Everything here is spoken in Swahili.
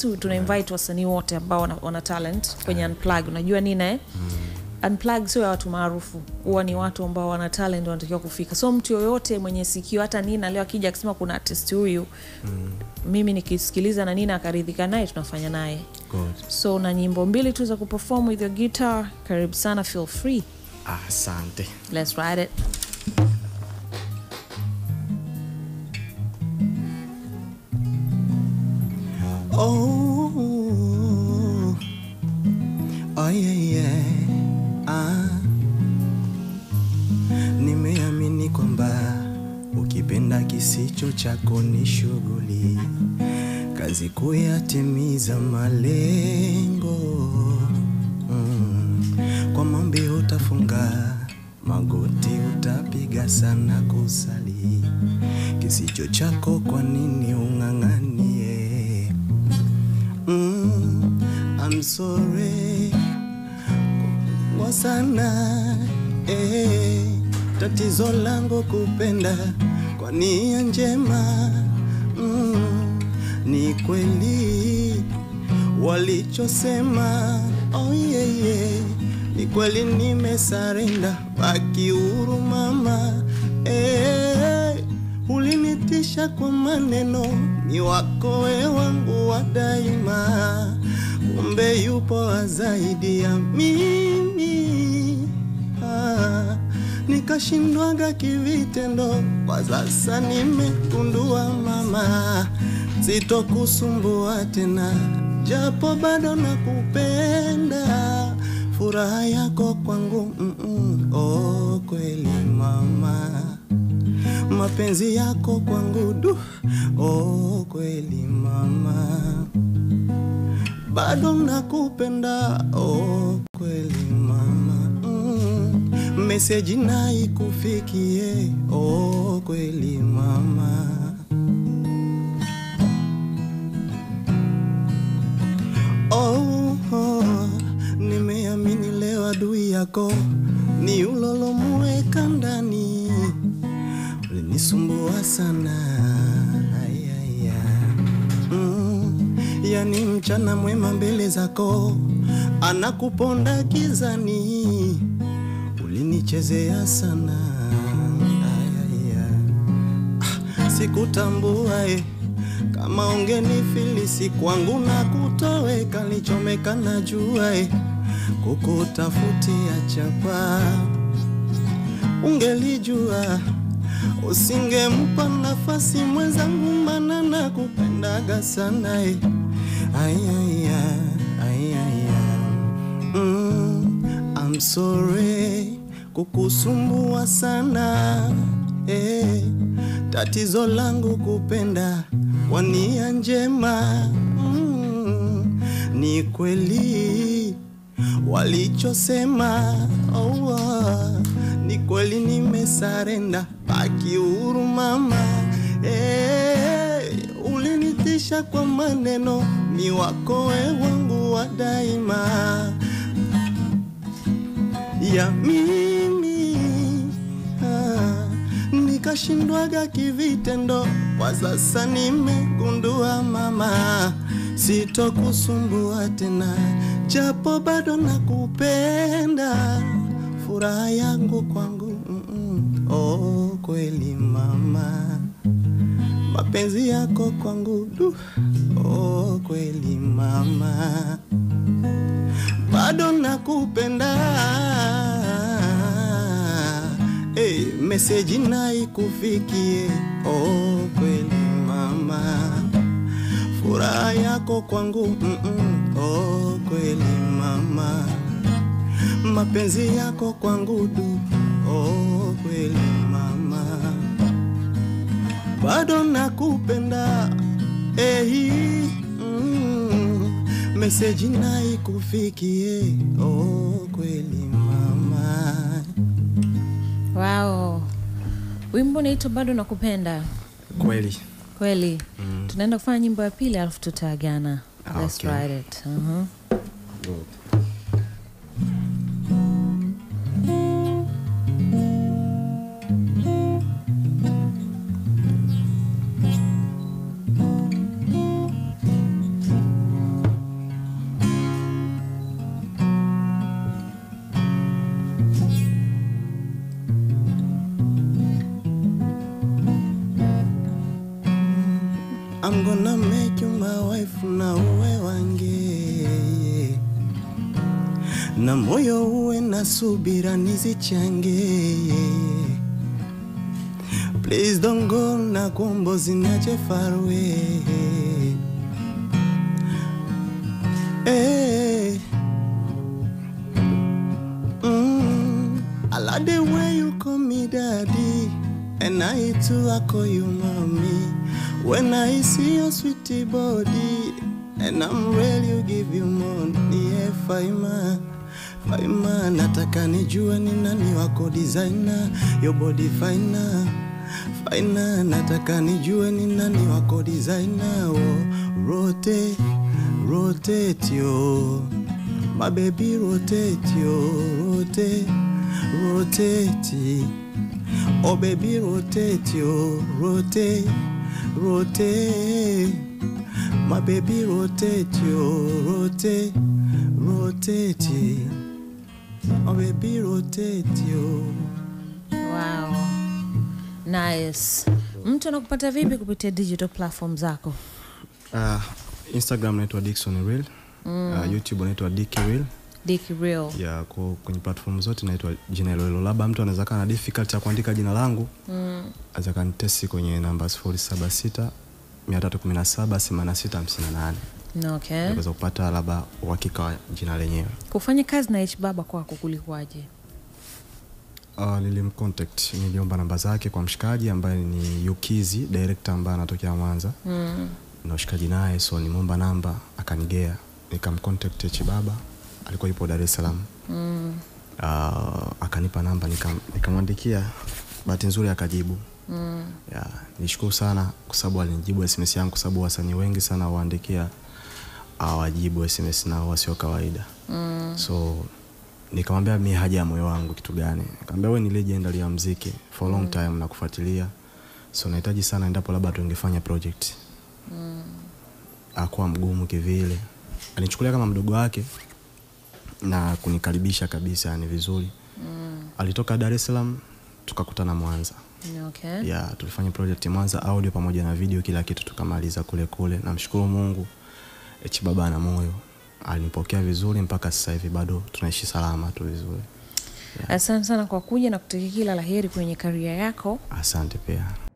tu tuna invite wasanii wote ambao wana, wana talent kwenye unplug unajua nina eh? unplug sio ya watu maarufu huwa ni watu ambao wana talent wanatakiwa kufika so mtu yoyote mwenye sikio hata nina leo akija akisema kuna artist huyu mimi nikisikiliza na nina akaridhika naye tunafanya naye Good. so na nyimbo mbili tu za kuperform with your guitar karibu sana feel free asante let's ride it Oh, oh yeah, yeah. Ah. Nimeamini kwamba ukipenda kisicho chako ni shughuli, kazi kuyatimiza malengo. Mm. Kwa maombi utafunga magoti, utapiga sana kusali, kisicho chako kwa nini ung'ang'anie? Mm, I'm sorry kwa sana eh, tatizo langu kupenda kwa nia njema mm, ni kweli walichosema oh yeah, yeah. ni kweli nimesarenda baki huru mama eh, ulinitisha kwa maneno ni wako we wangu wa daima kumbe yupo zaidi ya mimi ah, nikashindwaga kivitendo kwa sasa nimegundua mama sitokusumbua tena japo bado nakupenda furaha yako kwangu mm -mm. oh, kweli mama mapenzi yako kwangu du oh, kweli mama bado nakupenda oh, kweli mama mm. meseji naikufikie oh, kweli mama oh, oh, nimeamini leo adui yako ni ulolomuweka ndani ulinisumbua sana ayaya mm, yani mchana mwema mbele zako anakuponda gizani ulinichezea sana ayaya ah, sikutambua eh, kama ungenifilisi kwangu na kutoweka lichomeka na jua eh, kukutafutia chapa ungelijua usingempa nafasi mwenzangu, mana na kupendaga sana eh. Ayaya, ayaya. Mm, I'm sorry kukusumbua sana eh. Tatizo langu kupenda kwa nia njema mm, ni kweli walichosema oh, oh, ni kweli nimesarenda baki huru mama hey, ulinitisha kwa maneno ni wako we wangu wa daima ya mimi ah, nikashindwaga kivitendo kwa sasa nimegundua mama sitokusumbua tena japo bado nakupenda furaha yangu kwangu mm -mm. oh, kweli mama mapenzi yako kwangu du oh, kweli mama bado nakupenda hey, meseji naikufikie oh, kweli mama furaha yako kwangu mm -mm. oh, kweli mama mapenzi yako kwangu du oh, kweli mama bado nakupenda ehi mm, meseji naikufikie oh, kweli mama wow wimbo unaitwa bado nakupenda kweli kweli mm. tunaenda kufanya nyimbo ya pili alafu tutaagana Ah, Let's okay. ride it. Uh-huh. I'm gonna make you my wife na uwe wange na moyo uwe na subira nizichange Please don't go na kuombo zinache far away hey. mm. I like the way you call me daddy And I too I call you mommy When I see your sweetie body And I'm ready to give you money yeah, Faima Faima nataka nijue ni nani wako designer Your body finer Finer nataka nijue ni nani wako designer oh, Rotate, rotate yo My baby rotate yo Rotate, rotate Oh baby rotate yo Rotate, rotate My baby rotate yo Rotate, rotate Oh baby rotate yo wow. nice mtu anakupata vipi kupitia digital platform zako uh, Instagram naitwa Dickson Real mm. uh, YouTube naitwa Dicky Real Dick Real ya kwa kwenye platform zote naitwa jina hilo hilo labda mtu anaweza kaa na difficult ya kuandika jina langu mm. aweza kanitesi kwenye namba 076 317 8658 okay. naweza kupata labda uhakika wa jina lenyewe kufanya kazi na h baba kwako kulikuwaje uh, nilimcontact niliomba namba zake kwa mshikaji ambaye ni Yukizi director ambaye anatokea Mwanza mm. na ushikaji naye so nimeomba namba akanigea nikamcontact Chibaba alikuwa yupo Dar es Salaam Mm. uh, akanipa namba nikam- nikamwandikia bahati nzuri akajibu Mm. yeah, nishukuru sana kwa sababu alinijibu sms yangu kwa sababu wasanii wengi sana waandikia awajibu sms nao wasio kawaida Mm. so nikamwambia mi haja ya moyo wangu kitu gani nikamwambia we ni legend ya mziki for long time na kufuatilia so nahitaji sana endapo labda tungefanya project Mm. akuwa mgumu kivile alinichukulia kama mdogo wake na kunikaribisha kabisa ni vizuri Mm. alitoka dar es salaam tukakutana mwanza okay. ya tulifanya project mwanza audio pamoja na video kila kitu tukamaliza kule kule namshukuru mungu chibaba na moyo alinipokea vizuri mpaka sasa hivi bado tunaishi salama tu vizuri asante sana kwa kuja na kutakia kila la heri kwenye karia yako asante pia